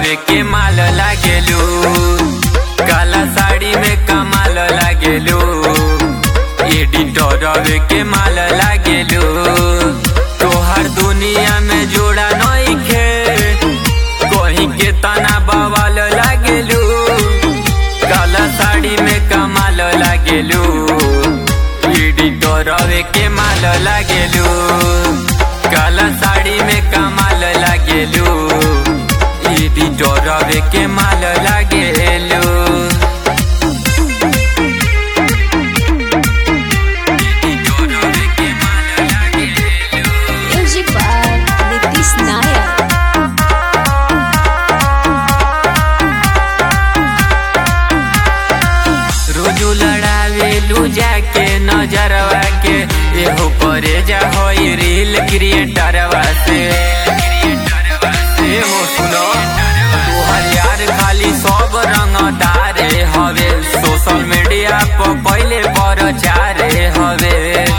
रवे के माल लागेलू काला साड़ी में कमाल लागेलू एडिटर रवे के माल लागेलू तोहर दुनिया में जोड़ा नइखे कहीं के तना बवाल लागेलू काला साड़ी में कमाल लागेलू एडिटर रवे के माल लागेलू काला साड़ी में कमाल लागेलू एडिटर रवे के माल लागेलू एडिटर रवे के माल लागेलू Music by Nitish Nayak. रोजू लड़ावेलू जाके नजरवा के एहो परे जा होई रील क्रिएटरवा से एहो सुनो तोहर यार खाली सब रंगदारे हवे सोशल मीडिया पर पहले प्रचारे हवे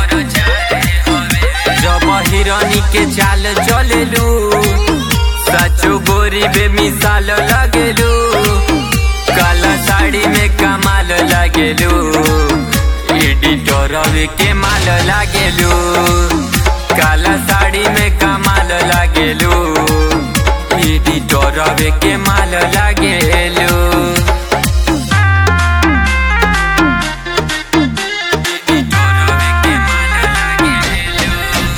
जब हिरनी के चाल चलेलू सचो गोरी बेमिसाल लगेलू काला साड़ी में कमाल लागेलू एडिटर के माल लागेलू काला साड़ी में कमाल लागेलू एडिटर के माल लागेलू एडिटर के माल लागेलू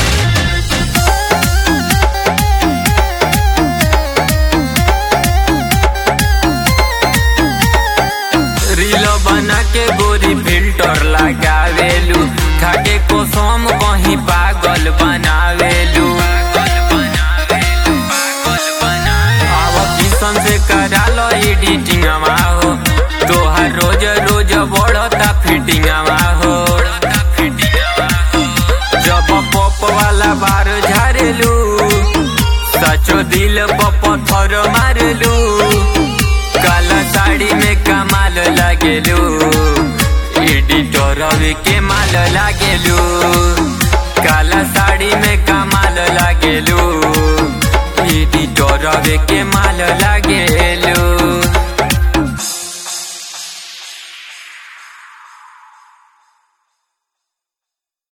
रील बना के गोरी फिल्टर लगावेलू खाके कोसम कहीं पागल बनावेलू आव किशन से करा लो एडिटिंग हो तोहर रोज रोज बढ़ता फिटिंग हो जब पॉप वाला बार झारेलू सचो दिल पर पत्थर मारेलू काला साड़ी में कमाल लागेलू एडिटर के माल लागेलू काला साड़ी में कमाल लागेलू एडिटर के माल लागेलू